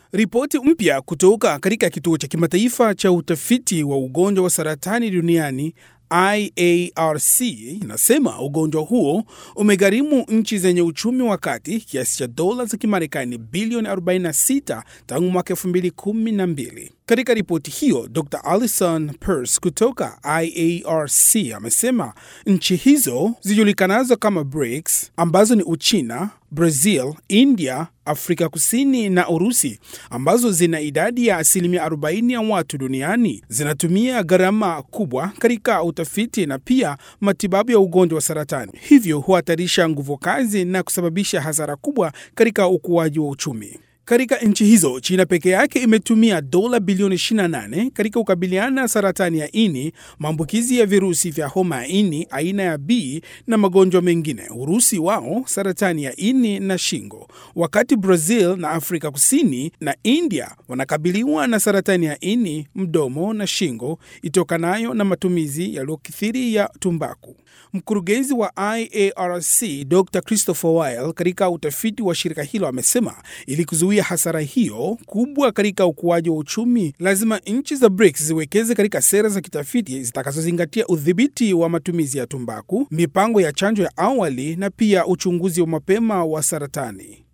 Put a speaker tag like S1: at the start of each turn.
S1: Ripoti mpya kutoka katika kituo cha kimataifa cha utafiti wa ugonjwa wa saratani duniani IARC inasema ugonjwa huo umegharimu nchi zenye uchumi wa kati kiasi cha dola za Kimarekani bilioni 46 tangu mwaka 2012. Katika ripoti hiyo, Dr Alison Pearce kutoka IARC amesema nchi hizo zijulikanazo kama BRICS ambazo ni Uchina, Brazil, India, Afrika Kusini na Urusi ambazo zina idadi ya asilimia 40 ya watu duniani zinatumia gharama kubwa katika utafiti na pia matibabu ya ugonjwa wa saratani, hivyo huhatarisha nguvu kazi na kusababisha hasara kubwa katika ukuaji wa uchumi. Katika nchi hizo, China peke yake imetumia dola bilioni 28 katika kukabiliana na saratani ya ini, maambukizi ya virusi vya homa ya ini aina ya B na magonjwa mengine. Urusi wao saratani ya ini na shingo, wakati Brazil na Afrika Kusini na India wanakabiliwa na saratani ya ini, mdomo na shingo itokanayo na matumizi yaliyokithiri ya tumbaku. Mkurugenzi wa IARC Dr Christopher Weil katika utafiti wa shirika hilo amesema ili kuzuia hasara hiyo kubwa katika ukuaji wa uchumi, lazima nchi za BRICS ziwekeze katika sera za kitafiti zitakazozingatia udhibiti wa matumizi ya tumbaku, mipango ya chanjo ya awali na pia uchunguzi wa mapema wa saratani.